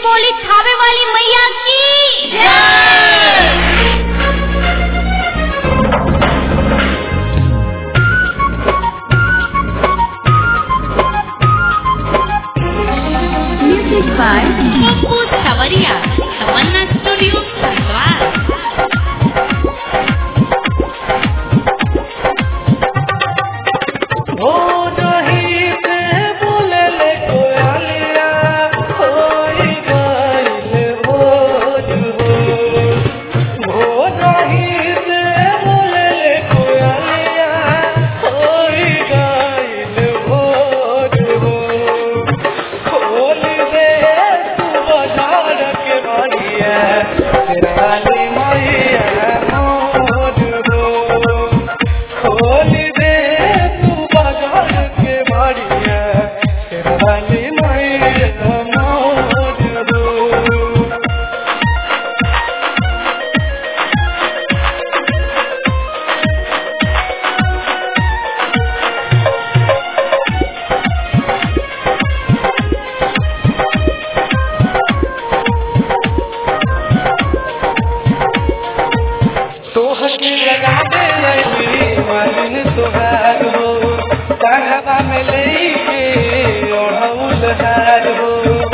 बोली थावे वाली मैया की Music by पप्पू सवरिया तमन्ना स्टूडियो हरिद्वार हो नहीं से बोले ले कोयलिया होई गइल भोज हो हो नहीं से बोले ले कोयलिया होई गइल भोज हो खोल दे तू बाजार के मारिया तेरा वाली मैया मोज हो खोल दे तू बाजार के मारिया तेरा वाली मैया मोज हो तोहके लगा दे लगी मालिन तुहार हो कहवा में लेके ओढ़ौल हार हो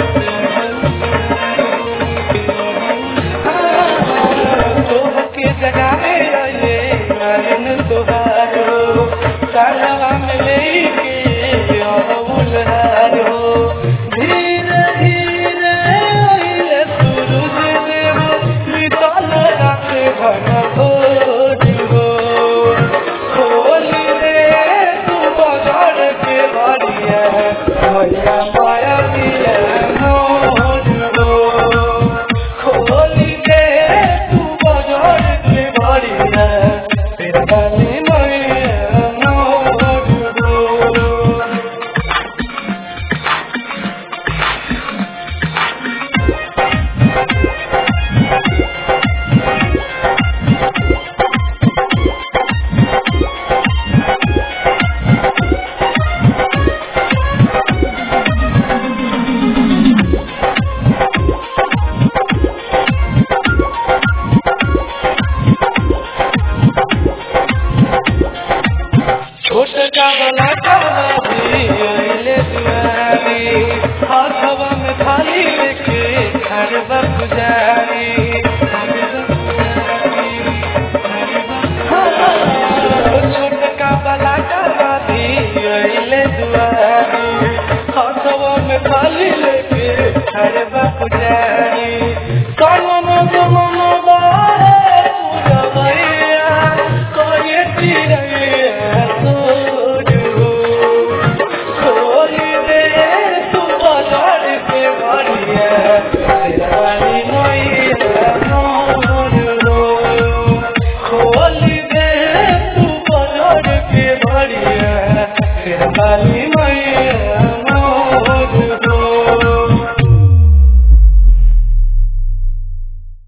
तोहके जगा दे लगे मालिन तुहार हो कहवा में लेके ओढ़ौल हार हो धीरे धीरे आइले सूरज देव निकल रात घन भोज हो खोल दे तू बाजार के बारिया भैया माया दिया मोज हो खोल दे तू बाजार के बारिया तेरा गाली मैया मोज हो छोट कावला कावला भी अइले दुआरी हाथवा में थाली लेके खड़बा पुजारी छोट कावला कावला भी अइले दुआरी हाथवा में थाली लेके खड़बा पुजारी कौन जमन बारे पूजा मैया कोई चिड़ैया सोज हो खोल दे तू बाजार के बारिया तेरा वाली मैया मोर हो खोल दे तू बाजार के बारिया तेरा वाली मैया